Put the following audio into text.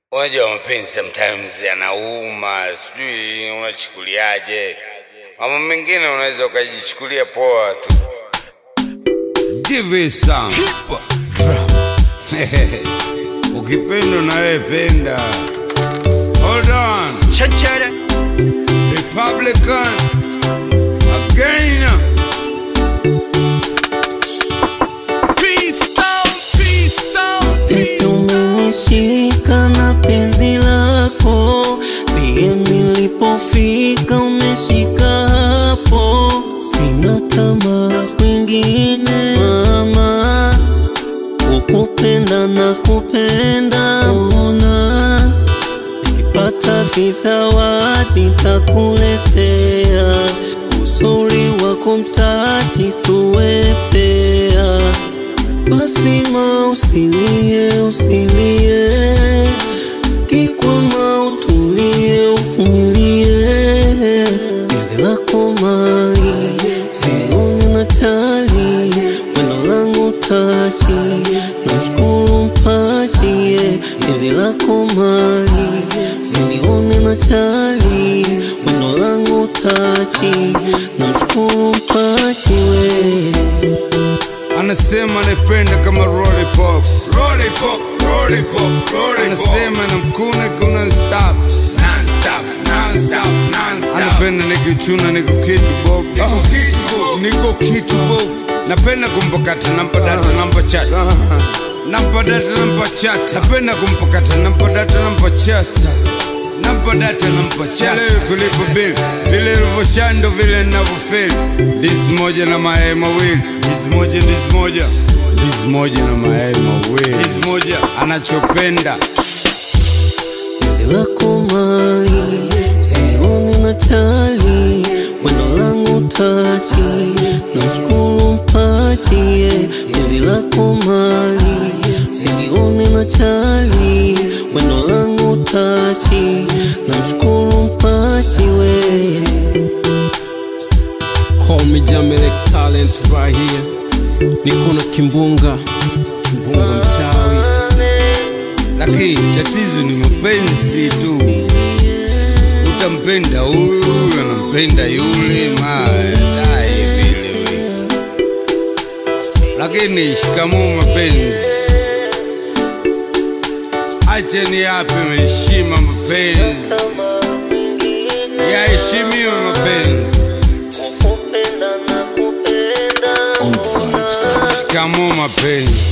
Unajua mapenzi sometimes yanauma, sijui unachukuliaje. Mambo mengine unaweza ukajichukulia poa tu. Give it some. Ukipenda na wewe penda. Hold on. Chanchara Republican. Again. Eti umenishika na penzi lako, siye nilipofika umeshika hapo, sina tamaa kwingine mama, ukupenda na kupenda ona, nikipata visawadi takuletea, uzuri wako mtaji tuwepea basi ma usilie, usilie, kikwama utulie, uvumilie, penzi lako mali, sioni na tali, wendo langu taji, nashukuru mpaji, penzi lako mali, sioni na tali, wendo langu taji, namshukuru mpaji we Anasema naipenda kama lollipop. Lollipop, lollipop, lollipop. Anasema namkuna kuna stop. Non-stop, non-stop, non-stop. Anapenda nikichuna niko kitu bob. Niko kitu bob. Niko kitu bob. Napenda kumpakata nampa data nampa chat. Nampa data nampa chat. Napenda kumpakata nampa data nampa chat. Nampa data nampa chat. Leo kulipa bill. Vile ilivyoshando vile ninavyofeel. Ndizi moja na mayai mawili. Ndizi moja, ndizi moja. Ndizi moja na mayai mawili. Ndizi moja anachopenda. penzi lako mali, sioni na chali, wendo langu taji, namshukuru mpaji, yeah. penzi lako mali, sioni na chali, wendo langu taji, namshukuru mpaji we. Call me Jamil X talent right here Niko na kimbunga Kimbunga mchawi Lakini tatizo ni mapenzi tu. Utampenda huyu, anampenda yule, madai vile vile. Lakini shikamoo mapenzi, acha ni yape heshima mapenzi, yaheshimiwe mapenzi. Kupenda na kupenda Shikamoo mapenzi.